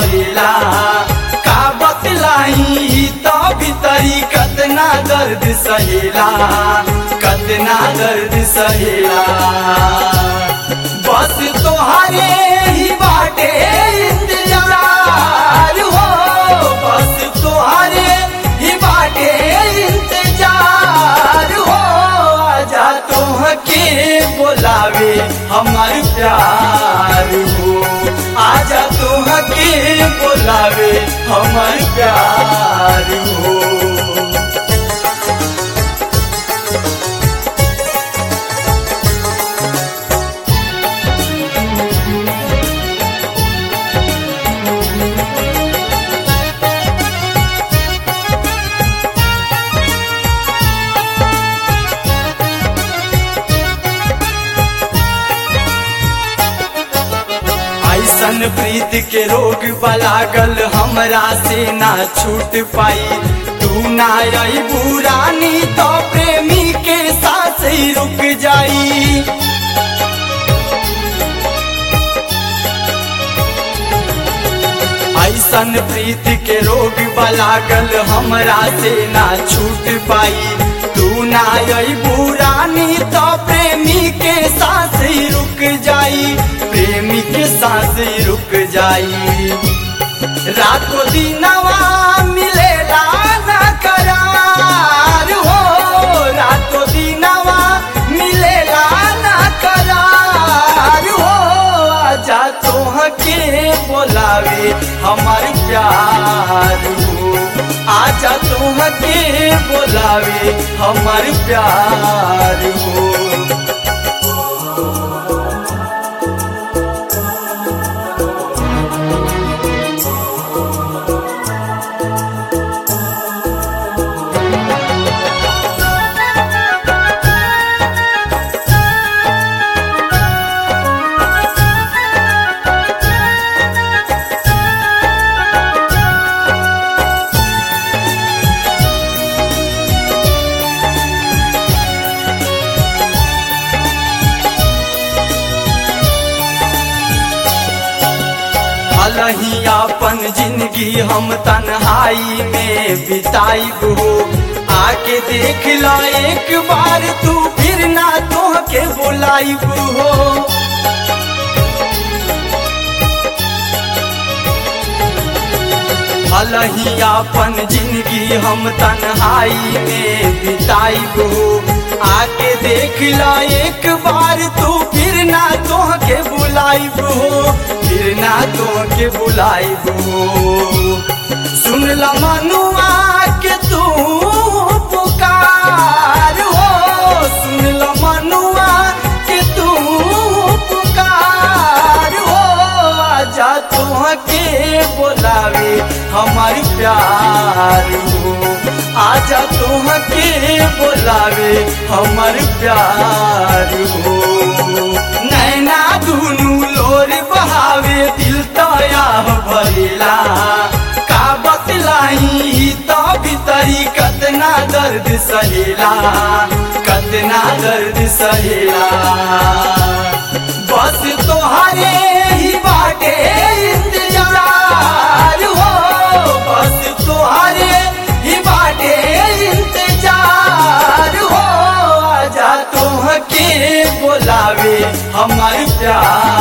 भरेला का बतलाई तो भीतरी कतना दर्द सहेला कतना दर्द सहेला बस तोहारे ही बाटे इंतजार हो बस तोहारे ही बाटे इंतजार हो आजा तोहके बोलावे हमार प्यार हो आजा तोहके बोलावे हमार प्यार हो ऐसन प्रीत के रोग बलागल हमरा से ना छूट पाई तू ना आई बुरानी तो प्रेमी के साथ ही रुक जाई ऐसन प्रीत के रोग बलागल हमरा से ना छूट पाई तू ना आई बुरानी तो प्रेमी के साथ ही रुक जाई प्रेमी के साथ ही रुक जाई रातों दिनवा मिलेला ना करार हो रातों दिनवा मिलेला ना करार हो आजा तोहके बोलावे हमार प्यार हो आजा तोहके बोलावे हमार प्यार हो अलही अपन जिंदगी हम तन्हाई में बिताइब हो आके देख ला एक बार तू फिर ना तोहके बुलाइब हो अलही अपन जिंदगी हम तन्हाई में बिताइब हो आके देख ला एक बार तू फिर ना तोहके बुलाइब हो फिर ना तोहके बुलाइब हो सुन ला मनुआ के तू पुकार हो सुन ला मनुआ के तू पुकार हो आजा तोहके बोलावे हमार प्यार हो आजा तोहके बोलावे हमार प्यार हो नैना दुनू लोर बहावे दिल तया भरेला का बतलाई तो भीतरी कतना दर्द सहेला कतना दर्द सहेला बस तोहरे ही बाटे इंतजार हो बस तोहरे ही बाटे इंतजार हो आजा तोहके बोलावे हमार प्यार